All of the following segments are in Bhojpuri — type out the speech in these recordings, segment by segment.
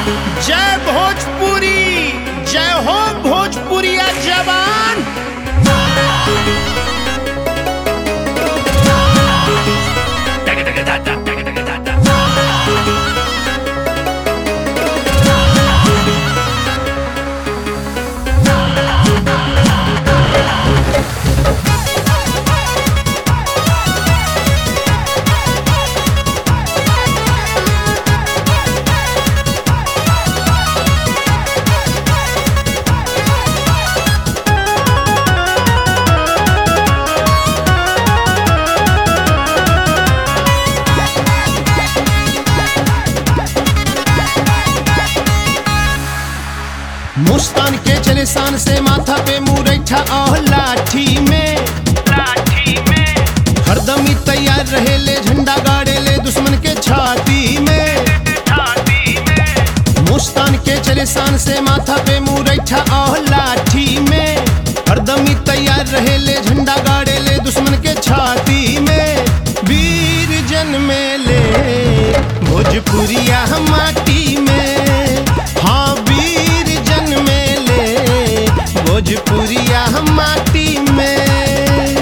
जय भोजपुरी जय हो भोजपुरिया जवान मुस्तान के चले शान से माथा पे मुरैठा और लाठी में लाठी में हरदम ही तैयार रहे ले झंडा गाड़े ले दुश्मन के छाती में छाती में मुस्तान के चले शान से माथा पे मुरैठा और लाठी में हरदम ही तैयार रहे ले झंडा गाड़े ले दुश्मन के छाती में वीर जन में ले भोजपुरिया माटी में हाँ वीर जन में ले भोजपुरिया माटी में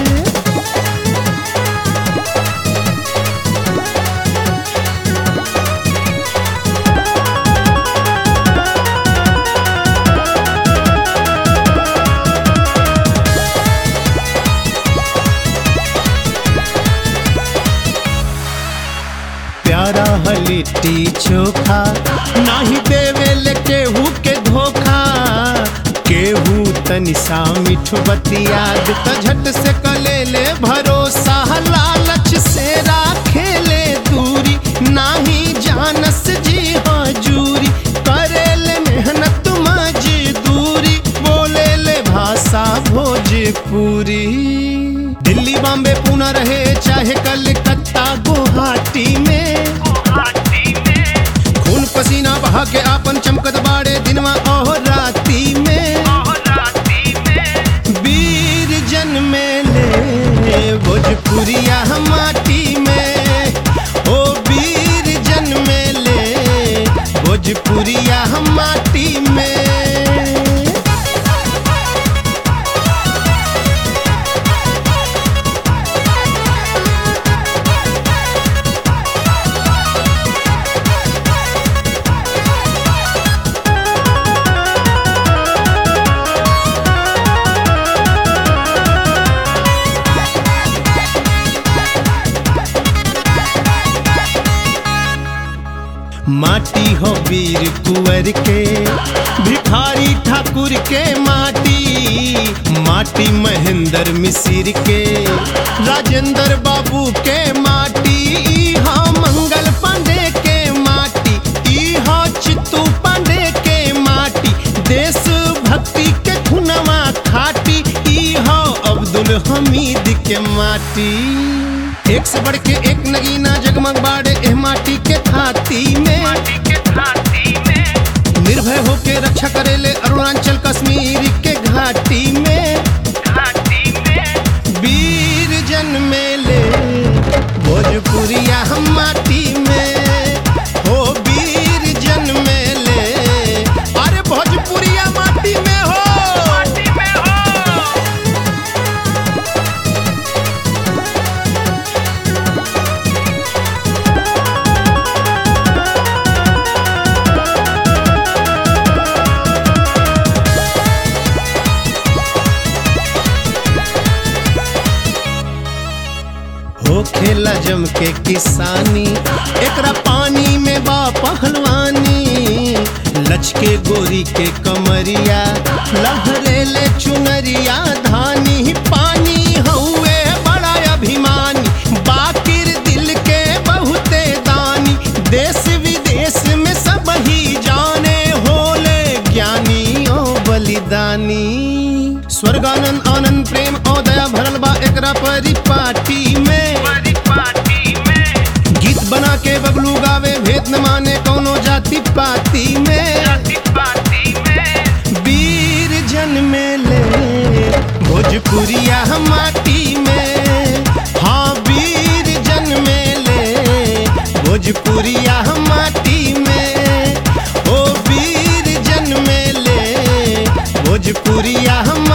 प्यारा है लिट्टी चोखा नाही देवे ले केहू के धोखा केहू तनि सा मिठ बतिया त झट से कले ले भरोसा लालच से राखे ले दूरी नाही जानस जी हजूरी करे ले मेहनत मजदूरी बोले ले भाषा भोजपुरी दिल्ली बॉम्बे पूना रहे चाहे कलकत्ता गुवाहाटी में गुवाहाटी में खून पसीना बहा के आपन चमकत बाड़े दिनवा और राती में और राती में वीर जन में ले भोजपुरिया माटी में ओ वीर जन में ले भोजपुरिया माटी में माटी हो वीर कुंवर के भिखारी ठाकुर के माटी माटी महेंद्र मिसिर के राजेंद्र बाबू के माटी ई हाँ मंगल पांडे के माटी ई हाँ चित्तू पांडे के माटी देश भक्ति के खुनवा खाटी ई हाँ अब्दुल हमीद के माटी एक से बढ़ के एक नगीना जगमग बाड़े एह माटी के थाती में माटी के छाती में निर्भय होके रक्षा करेले अरुणाचल कश्मीर के घाटी में घाटी में वीर जन में ले भोजपुरिया हम माटी में हो वीर जन में ले अरे भोजपुरिया माटी में हो माटी में हो हो खेला जम के किसानी एकरा पानी में बा पहलवानी लचके गोरी के कमरिया लहरे ले चुनरिया धानी पानी हउए बड़ा अभिमानी बाकिर दिल के बहुते दानी देश विदेश में सब ही जाने होले ज्ञानी ओ बलिदानी स्वर्गानंद आनंद प्रेम और दया भरल बा एकरा परिपाटी में बड़ी पार्टी में गीत बना के बबलू गावे भेद न माने कौनो जाति पाती में जाति पार्टी में वीर जन में ले भोजपुरिया माटी में हाँ वीर जन में ले भोजपुरिया माटी में ओ भोजपुरिया